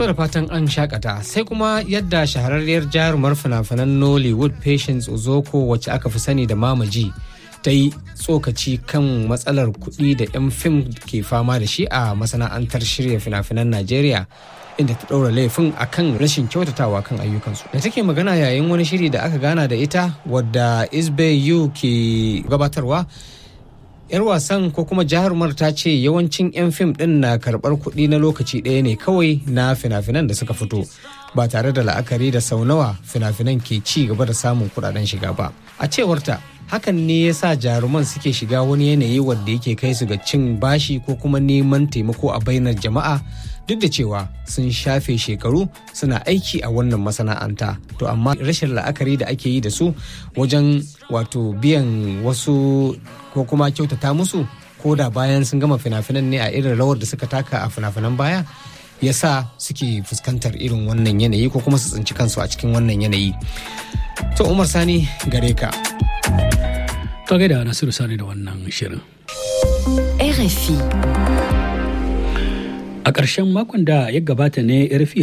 To da fatan an shakata sai kuma yadda shahararriyar jarumar fina-finan Nollywood Patience Ozoko wacce aka fi sani da Mamaji ta yi tsokaci kan matsalar kuɗi da 'yan fim ke fama da shi a masana'antar shirya fina-finan Najeriya inda ta ɗaura laifin akan rashin kyautatawa kan ayyukansu. Da take magana yayin wani shiri da aka gana da ita wadda Isbe Yu ke gabatarwa 'yar wasan ko kuma jarumar ta ce yawancin 'yan fim din na karɓar kuɗi na lokaci ɗaya ne kawai na fina-finan da suka fito ba tare da la'akari da sau nawa fina-finan ke ci gaba da samun kuɗaɗen shiga ba a cewarta hakan ne ya sa jaruman suke shiga wani yanayi wanda yake kai su ga cin bashi ko kuma neman taimako a bainar jama'a duk da cewa sun shafe shekaru suna aiki a wannan masana'anta to amma rashin la'akari da ake yi da su wajen wato biyan wasu ko kuma kyautata musu ko da bayan sun gama fina-finan ne a irin rawar da suka taka a fina-finan baya ya sa suke fuskantar irin wannan yanayi ko kuma su tsinci kansu a cikin wannan yanayi to umar sani gare ka to gaida nasiru sani da wannan shirin RFI a ƙarshen makon da ya gabata ne rfi